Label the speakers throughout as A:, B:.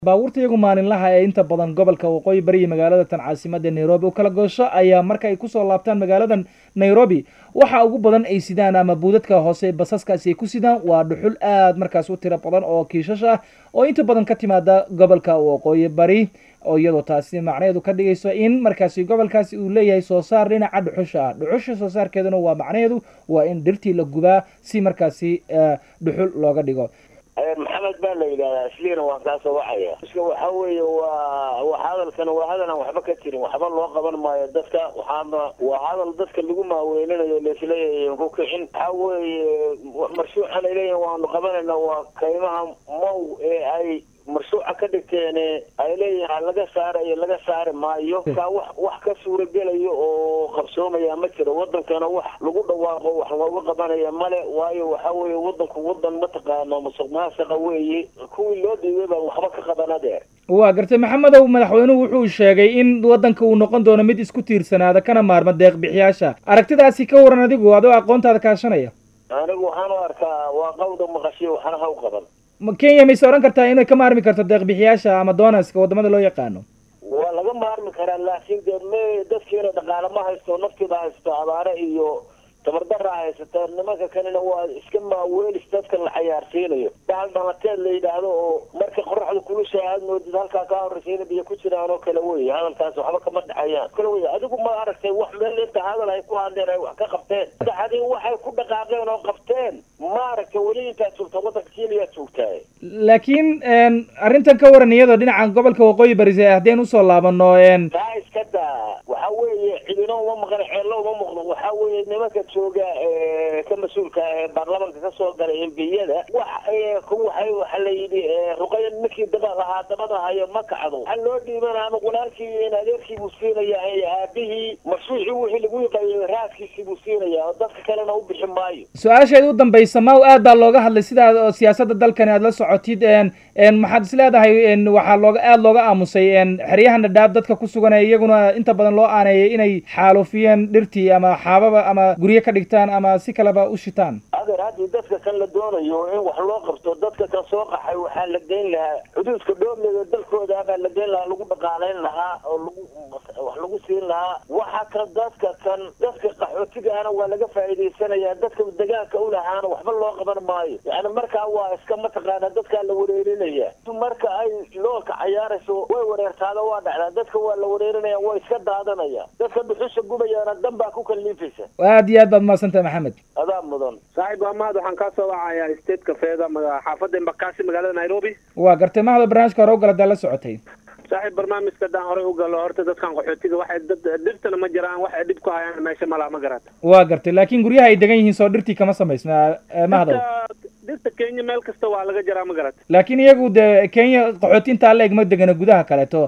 A: baabuurta iyagu maalinlaha ee inta badan gobolka waqooyi bari iyo magaalada tan caasimada nairobi u kala goosho ayaa marka ay kusoo laabtaan magaaladan nairobi waxa ugu badan ay sidaan ama buudadka hoose basaskaasi ay ku sidaan waa dhuxul aad markaas u tiro badan oo kiishash ah oo inta badan ka timaada gobolka waqooyi bari oo iyadoo taasi macnaheedu ka dhigayso in markaasi gobolkaasi uu leeyahay soo saar dhinaca dhuxusha ah dhuxusha soo saarkeeduna waa macnaheedu waa in dhirtii la gubaa si markaasi dhuxul looga dhigo
B: maxamed baa la yidhahdaa isliina waan kaasoo wacaya iska waxa weeye waa wa hadalkan waa hadal aan waxba ka jirin waxba loo qaban maayo dadka waxaana waa hadal dadka lagu maaweyninayo laisleeyahay ku kicin waxa weeye marshuucan ay leeyihin waanu qabanayna waa kaymaha mow ee ay marshuuca ka dhigteen ay leeyihin laga saarayo laga saari maayo ka wax wax ka suuragelayo oo qabsoomaya ma jiro wadankana wax lagu dhawaaqo wax looga qabanaya male waayo waxa weeye wadanku wadan mataqaano musuq maasuqa weeye kuwii loo dhiibay baan waxba ka qaban adeer
A: waa gartay maxamedow madaxweynuhu wuxuu sheegay in wadanka uu noqon doono mid isku tiirsanaada kana maarma deeq bixiyaasha aragtidaasi ka waran adigu adoo aqoontaada kaashanaya
B: anigu waxaan u arkaa waa qawda maqashiyo waxna ha u qaban
A: kenya mayse odhan kartaa inay ka maarmi karto deeqbixiyaasha ama donaska wadamada loo yaqaano
B: waa laga maarmi karaa laakiin dee me dadkiina dhaqaale ma haysto naftiida haysto abaare iyo tabardara haysata nimanka kanina waa iska maaweelis dadka la cayaarsiinayo bahal dhalateed la yidhaahdo oo marka qoraxda kulusha aad moodid halkaa kaa horreysiina biyo ku jiraan oo kale wey hadalkaas waxba kama dhexayaan kale wey adigu ma aragtay wax meel inta hadal ay ku hadleen ay wax ka qabteen saxadii waxay ku dhaqaaqeen oo qabteen ma aragtay weli intaad joogta wadanka keniyaad joogtaa
A: laakiin arrintan ka waran iyadoo dhinaca gobolka waqooyi barise haddeen usoo laabano
B: taa iska daa waxa weeye cidino uma maqan ceello uma muuqdo waxa weeye nimanka jooga ka mas-uulka ee baarlamanka kasoo galay embiyada wax waxay waxa la yidhi ruqaya ninkii daba lahaa dabada hayo ma kacdo waxa loo dhiibana ama walaalkii in adeerkii buu siinaya aabihii mashruucii wixii lagu yaqaayay raaskiisii buu siinaya oo dadka kalena u bixi maayo
A: su-aasheeda u dambaysa maw aad baa looga hadlay sidaa oo siyaasada dalkani aad la socotid maxaad is leedahay waxaa looga aada looga aamusay xeryahan dhadhaab dadka ku sugan ee iyaguna inta badan loo aaneeyay inay xaalufiyeen dhirtii ama xaababa ama guryo ka dhigtaan ama si kaleba u shitaan
B: adeer haddii dadka kan la doonayo in wax loo qabto dadka kan soo qaxay waxaa la geyn lahaa xuduudka dhoobleeda dalkooda baa la geyn lahaa lagu dhaqaalayn lahaa oo lagu wax lagu siin lahaa waxa kan dadka kan dadka qaxootigaana waa laga faa'iidaysanayaa dadka degaanka u lahaana waxba loo qaban maayo yani markaa waa iska mataqaana dadkaa la wareerinaya marka ay loolka cayaarayso way wareertaada waa dhacdaa dadka waa la wareerinaya way iska daadanaya dadka dhuxusha gubayaana dan baa ku kaliifaysa
A: aad iyo aad baad mahadsantahay maxamed
B: adaa mudan
C: saaxiib waa mahad waxaan kaa soo wacayaa state kafeeda xaafadda embakasi magaalada nairobi
A: waa gartay mahado barnaamijka hore u gala daa la socotay
C: saaxiib barnaamijka haddaan horey u galo horta dadkan qaxootiga waxay dad dhirtana ma jiraan waxay dhib ku hayaan meesha malaha ma garata
A: waa gartay laakiin guryaha ay degan yihiin soo dhirtii kama samaysna mahado
C: dhirta kenya meel kasta waa laga jaraa ma garata
A: laakiin iyagu de kenya qaxooti intaa la eg ma degana gudaha kaleeto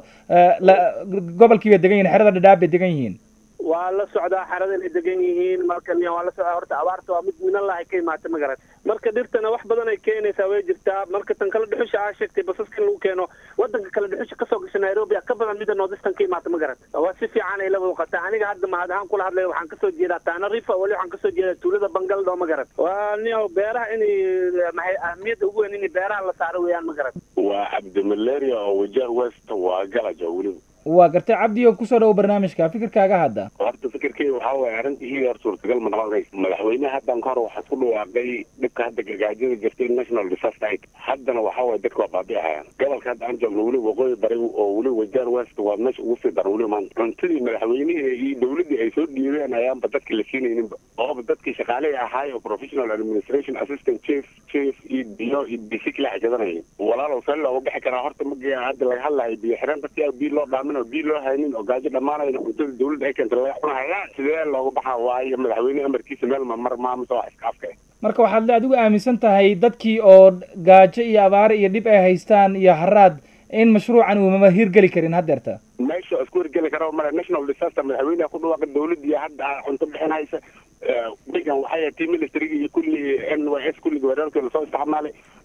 A: gobolkii bay degan yihin xerada dhadhaab bay degan yihiin
C: waa la socdaa xerada inay degan yihiin marka waa la socdaa horta abaarta waa mid minallahay ka imaata ma garat marka dhirtana wax badan ay keenaysaa way jirtaa marka tan kale dhuxusha aa sheegtay basaska in lagu keeno wadanka kale dhuxusha kasoo gasha nairobi ka badan mida noodistan ka imaata ma garat waa si fiican ay la muuqataa aniga hadda mahad ahaan kula hadlaya waxaan kasoo jeedaa taana rifa weli waxaan kasoo jeedaa tuulada bangaldo ma garat waa nio beeraha inay maxay ahmiyadda ugu weyn in beeraha la saaro weeyaan ma garat
D: waa cabdimaleria oo wajah west waa galaja weliba
A: waa gartay cabdi oo kusoo dhawo barnaamijka fikirkaaga hadda
D: horta fikirkeyga waxaa waye arrintii hor suurtagal ma noqon madaxweyneha haddan ka hor waxaa ku dhawaaqay dhibka hadda gargaajada jirtay national disaster aid haddana waxaa waye dadka waa baabi'ahayaan gobolka hadda aan joogno weli waqooyi bari oo weli wajaar west waa meesha ugu sii daran weli maanta cuntadii madaxweynihii iyo dawladdii ay soo dhiibeen ayaanba dadka la siinayninba ooba dadkii shaqaalihii ahaay oo professional administration assistant chief chief iyo biyo iyo bisi kala xajadanayay walaalow see looga bixi karaa horta maga hadda laga hadlayo biyo xireen dadkii biyo loo dhaamin oo biyo loo haynin oo gaajo dhammaanayn cuntada dawladda ay keenta laga cunahaya sidee looga baxa waayo madaxweyne amarkiisa meel mamar maamusa wax iska afka
A: marka waxaad adigu aaminsan tahay dadkii oo gaajo iyo abaare iyo dhib ay haystaan iyo haraad in mashruucan uu mama hirgeli karin haddeerta
D: meesha isku hirgeli kara male national disaster madaxweyneha ku dhawaaqa dawladii hadda cunto bixinaysa wigan waxay tii ministriga iyo kulli n y s kulligii weerarkii lasoo isticmaalay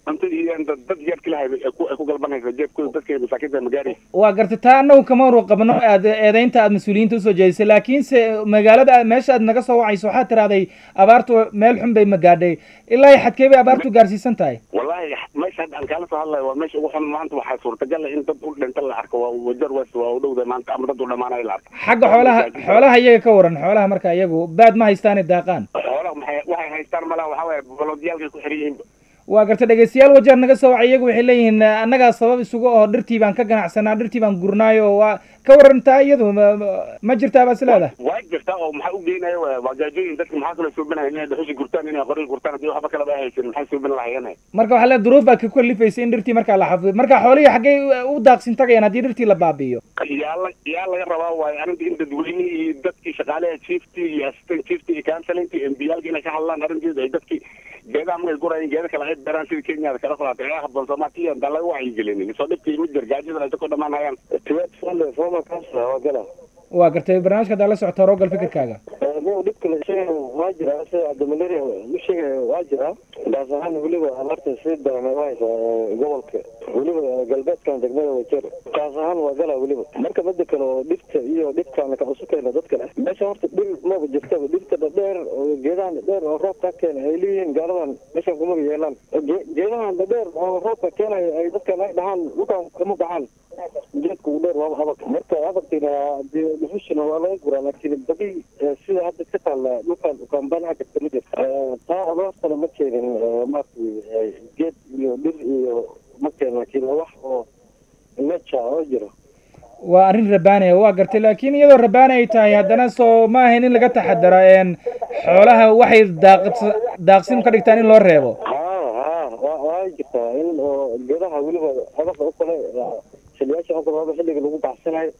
D: cuntadii iyo dad dad jeebka lahay ay ku ay ku galbanaysa jeebkooda dadka masaakiinta magaari
A: waa gartay taa annagu kama waru qabno aad eedeynta aad mas-uuliyiinta usoo jeedisay laakiinse magaalada aad- meesha aad naga soo wacayso waxaad tirahday abaartu meel xun bay magaadhay ilaa iyo xadkee bay abaartu gaarsiisan tahay
D: wallahi meesha hadda aan kaala soo hadlayo waa meesha ugu xun maanta waxaa suurtagal ah in dad u dhinta la arko waa wajar west waa u dhowda maanta ama dad u dhamaanayo la arko
A: xagga xoolaha xoolaha iyaga ka waran xoolaha marka iyagu baad ma haystaane daaqaan
D: xoolaha maxay waxay haystaan malaha waxaa waaye baloodiyaalkay ku xiran yihiin
A: waa gartay dhegeystayaal wajeer naga soo wacay iyagu waxay leeyihiin eh, annagaa sabab isugu oo dhirtii baan ka ganacsanaa dhirtii baan gurnaayo waa ka warantaa iyadu ma- ma- ma jirtaa baad is leedahay
D: waa jirtaa oo maxaa u geynaya waa waa gaajooyin dadka maxaa kaloo suubinaya inay dhuxushi gurtaan inay qori gurtaan haddii waxba kalaba ay haysan maxay suubin lahayeen
A: marka waxaa le duruuf baad ka kalifaysay in dhirtii markaa la xafido marka xoolihii xaggay u- u daaqsin tagayaan haddii dhirtii la baabi'iyo
D: yaa la yaa laga rabaa waayo arrinta in dadweynihii iyo dadkii shaqaalaha chiefti iyo assistant chiefti iyo counselinti iyo mbiyaalka inay ka hadlaan arrinteeda ay dadkii geedaha markay gurayeen geeda kale ay beeraan sida kenyada kala qolaatay ee habboon soomaaliya intaan laga wacyigelinin soo dhibkii ma jir gaajada ay ku dhamaanayaan
B: tiwaad fale formal council waa gala
A: waa gartay barnaamijka haddaa la socota rogal fikirkaaga
B: nin dhibka la sheegay waa jira sida cabdimaleria u sheegay waa jira daas ahaan weliba abaarta si daran u haysa gobolka weliba galbeedkan degmada wajer taas ahaan waa gala weliba marka mada kale oo dhibta iyo dhibkaana ka cusubkeena dadka leh meesha horta dhir maba jirtaba dhirta dhadheer oo geedahan dhadheer oo roobka keena ay leeyihiin gaaladan meeshan kumaba yeelaan Ge- geedahan dhadheer oo roobka keenaya ay dadkan ay dhahaan dhulkan kama baxaan geedka ugu dheer waaba habaq marka habaqina dee dhuxushina waa laga guraa laakiin badi eh, sida hadda ka taalla dhulkan ukaambanaha jirta ma jirta Eh, taa abaartana ma keenin eh, maaragtay eh, geed iyo dhir iyo ma keenin laakiin waa wax oo nature oo jiro
A: waa arrin rabaanaya waa gartay laakiin iyadoo rabaani ay tahay haddana soo ma ahayn in laga taxadara een xoolaha waxay daaqs- daaqsin ka dhigtaan in loo reebo
B: haa haa waa waa jirtaa in oo geedaha weliba habaqa o kale eh, xiliyaasha oo kale waaba xilliga lagu baxsanayo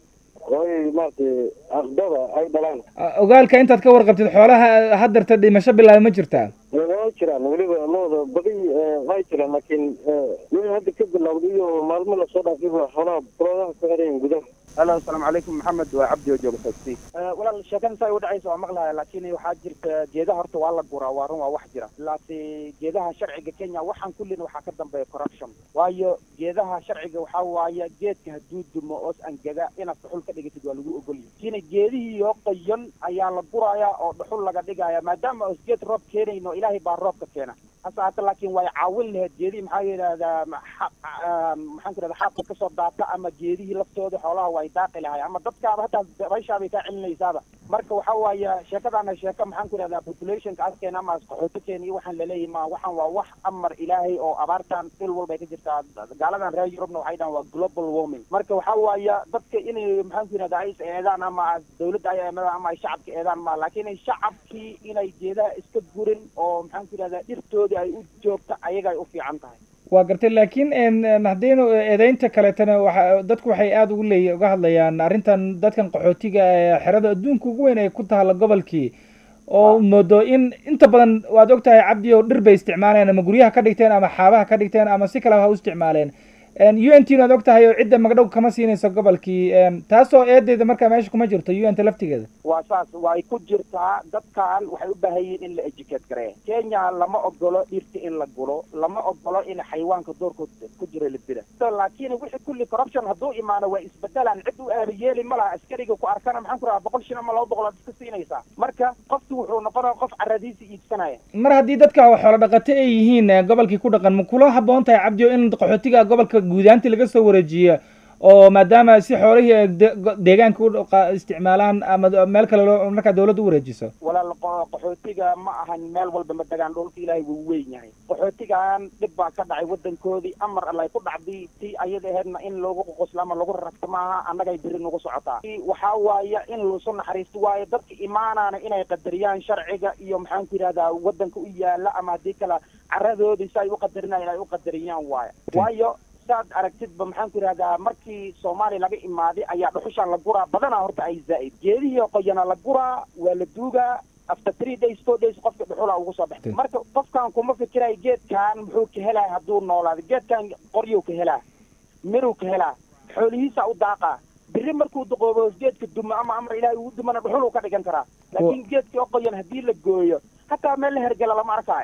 B: ooy maaragtay aqdada ay dhalaan
A: A- ogaalka intaad ka warqabtid xoolaha haddarta dhimasho bilaaba ma jirtaa
B: waa jiraan weliba looda badi waa jiraan laakiin wixii hadda ka bilowday iyo maalmo lasoo dhaafay baa xoolaha buloodaha ku xirayin gudaha
E: alo asalaamu calaykum maxamed waa cabdi oo jooga xoogsi walaal sheekada saa u dhacaysa waa maqlaya laakiin waxaa jirta geedaha horta waa la guraa waa run waa wax jira laase geedaha sharciga kenya waxaan kullina waxaa ka dambeeya corruption waayo geedaha sharciga waxaa waaye geedka hadduu dumo oos angega inaad dhuxul ka dhigatid waa lagu ogolyahay laakiin geedihii oo qoyan ayaa la guraaya oo dhuxul laga dhigaya maadaama oos geed roob keenayno ilaahay baa roobka keena hase haata laakiin way caawin lahayd geedihii maxaa yidhahdaa ma- xa- ah, maxaan ku idhahdaa xaabka kasoo daata ama geedihii laftooda xoolaha way daaqi lahay ama dadkaaba hataa dabayshaabay kaa celinaysaaba marka waxa waaye sheekadaana sheeko maxaan ku idhahdaa populationka askeena ama qaxootigeena iyo waxaan laleeyahay ma waxaan waa wax amar ilaahay oo abaartan dhil walbay ka jirtaa gaaladan reer yurubna waxay dhahan waa global warming marka waxa waaye dadka inay maxaan ku idhahdaa ay is eedaan ama dawladda ay eedaan ama ay shacabka eedaan ma laakiin ay shacabkii inay geedaha iska gurin oo maxaan ku idhahdaa dhirtoodii ay u joogta ayaga ay u fiican tahay
A: waa gartay laakiin een, een, haddaynu eedeynta kaleetana waxa dadku waxay aada ugu leey uga hadlayaan arrintan dadkan qaxootiga ee xerada adduunka ugu weyn ay ku taalla gobolkii oo moodo in inta badan waad ogtahay cabdi oo dhir bay isticmaaleen ama guryaha ka dhigteen ama xaabaha ka dhigteen ama si kaleba ha u isticmaaleen u n t waad ogtahay oo cidda magdhow kama siinayso gobolkii een, taasoo eedeeda markaa meesha kuma jirto u n ta laftigeeda
E: waa saas way ku jirtaa dadkan waxay u baahan yihiin in la educate gareeya kenya lama ogolo dhirta in la gulo lama ogolo in xayawaanka doorkood ku jira la dila So, laakiin wixii kulli corruption hadduu imaano waa isbedelaan cid u aabayeeli ma laha askariga ku arkana maxaan ku rahaa boqol shin ama laba boqol aad iska siinaysaa marka qofki wuxuu noqonaya qof caradiisa iibsanaya
A: mar haddii dadka xoolo dhaqato ay yihiin eh, gobolkii ku dhaqan ma kula habboon tahay cabdi oo in qaxootiga gobolka guudaantii laga soo wareejiyo oo maadaama si xoolihii ay de- go- deegaanka u dhaqa- isticmaalaan ama d- meel kale loo markaa dawladda u wareejiso
E: walaal qo- qaxootiga ma ahan meel walba ma degaan dhulka ilaahay wuu weyn yahay qaxootigan dhib baa ka dhacay wadankoodii amar allay ku dhacday tii ayada aheedna in loogu qoqoslo ama lagu raragto maaha annagay biri nagu socotaa waxaa waaya in lasu naxariisto waayo dadka imaanaana inay qadariyaan sharciga iyo maxaan ku yidhahdaa wadanka u yaala ama haddii kale caradoodii si ay u qadarinayan ay u qadariyaan waayo waayo saad aragtidba maxaan ku yidhahdaa markii soomaaliya laga imaaday ayaa dhuxushaan la guraa badanaa horta ay zaa'id geedihii qoyana la guraa waa la duugaa after three days four days qofka dhuxula ugu soo baxay marka qofkan kuma fikirayo geedkan muxuu ka helaya hadduu noolaado geedkan qoryuu ka helaa miruu ka helaa xoolihiisa u daaqaa biri markuu duqoobo geedka dumo ama amar ilaahay ugu dumana dhuxuluu ka dhigan karaa laakiin geedkii oo qoyan haddii la gooyo hataa meel la hergela lama arkaayo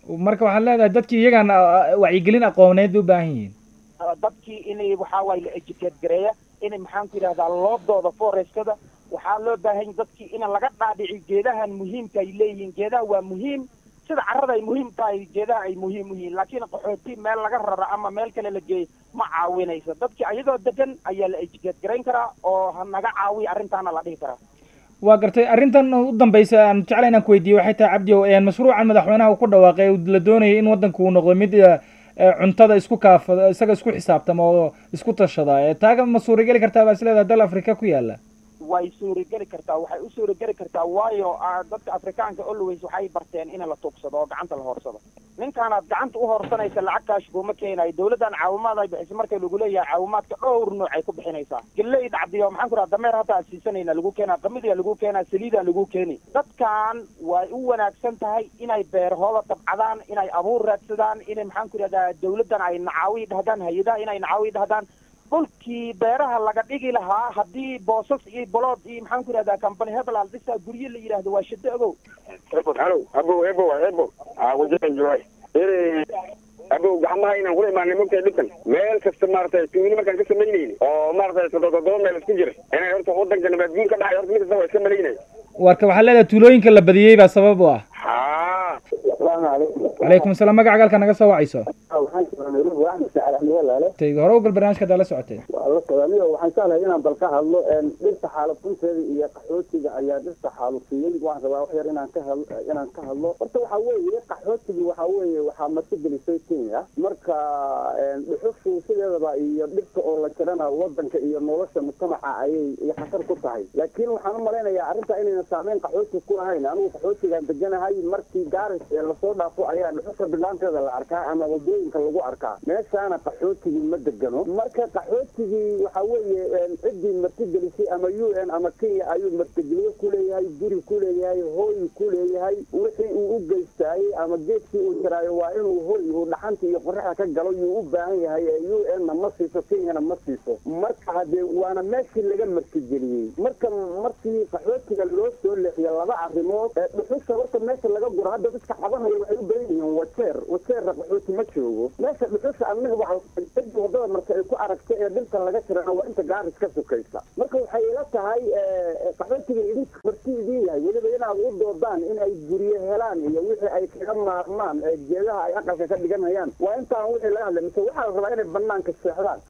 A: marka waxaad leedahay dadkii iyagaan wacyigelin aqooneed bay u baahan yihiin
E: dadkii inay waxaa waaye la educate gareeya inay maxaan ku yidhahdaa loodooda forestada waxaa loo baahan dadkii in laga dhaadhici geedahan muhiimka ay leeyihiin geedaha waa muhiim sida carrada ay muhiim tahay geedaha ay muhiim u yihiin laakiin qaxooti meel laga rara ama meel kale la geeyo ma caawinayso dadkii ayadoo degan ayaa la educate garayn karaa oo ha naga caawiya arrintaana la dhihi karaa
A: waa gartay arrintan u dambaysa aan jecla inaan ku weydiiye waxay tahay cabdi o mashruucan madaxweynaha uu ku dhawaaqay la doonayay in waddanku uu noqdo mid cuntada isku kaafada isaga isku xisaabtama oo isku tashada taaga ma suurageli kartaa baa is leedahay dal afrika ku yaala
E: way suurageli kartaa waxay u suurageli kartaa waayo dadka afrikaanka always waxay barteen in la tuugsado oo gacanta la hoorsado ninkaanaad gacanta u hoorsanaysa lacagtaash kuma keenayo dawladdan caawimaad ay bixiso marka lagu leeyahay caawimaadka dhowr nooc ay ku bixinaysaa galley dhacdiyo maxaan ku raha dameer hadda aad siisanayna lagu keenaa qamidiga lagu keenaa saliida lagu keeni dadkan way u wanaagsan tahay inay beerahooda tabcadaan inay abuur raadsadaan inay maxaan ku rahdaa dawladdan ay nacaawi dhahdaan hay-adaha inay nacaawi dhahdaan dhulkii beeraha laga dhigi lahaa haddii boosas iyo bolood iyo maxaan ku yidhahdaa company hebelal dhisa guryo la yidhaahdo waa shado ogow
D: halo abow ebo ebo wajahan joy abow gacmaha inaan kula imaanay mogtahay dhibkan meel kasta maaragtay tuugni markaan ka samaynayni oo maaragtay todoba meel isku jira inay horta wadanka nabaadguur ka dhacay horta mid kasta waa iska malaynay
A: warka waxaa leedahay tuulooyinka la badiyey baa sabab u ah
D: haa
F: asalaamu calaykum
A: calaykum asalaam magaca galka naga soo wacayso
F: waxaan joogaa nairobi waa axmed saacad axmed walaale
A: tay hore ugal barnaamijka hadaa la socotay
F: waa la socdaaniyo waxaan jeclahay inaan bal ka hadlo dhirta xaalufunteeda iyo qaxootiga ayaa dhirta xaalufiyey waan rabaa wax yar inaan ka hadlo inaan ka hadlo horta waxaa weeye qaxootiga waxaa weeye waxaa martigelisay kenya marka dhuxushu sideedaba iyo dhirta oo la jirana wadanka iyo nolosha mujtamaca ayay iyo khatar ku tahay laakiin waxaan u malaynayaa arrinta inayna saameyn qaxooti ku ahayn anigu qaxootigaan deganahay markii gaaris ee lasoo dhaafo ayaa dhuxusha bilaanteeda la arkaa ama wadooyinka lagu arkaa meeshaana qaxootigii ma degano marka qaxootigii waxa weeye ciddii martigelisay ama u n ama kenya ayuu martigeliyo ku leeyahay guri ku leeyahay hooy ku leeyahay wixii uu u geystaayey ama geedkii uu jiraayo waa inuu hooy uu dhaxanta iyo qoraxda ka galo yuu u baahan yahay ee u n na ma siiso kenyana ma siiso marka hadee waana meeshii laga martigeliyey marka markii qaxootiga loo soo leexiyo laba arrimood dhuxusha horta meesha laga guro hadda dadka cabanaya waxay u badan yihiin wajeer wajeerra qaxooti ma joogo meesha dhuxusha annaga waxa cidda wadada marka ay ku aragta ee dhilka laga jirana waa inta gaaris ka sukaysa marka waxay ila tahay qaxootiga idinka marti idin yahay weliba inaad u doodaan in ay guryo helaan iyo wixii ay kaga maarmaan ee geedaha ay aqalka ka dhiganayaan waa intaan wixii laga hadlay mise waxaa la rabaa inay banaanka seexdaan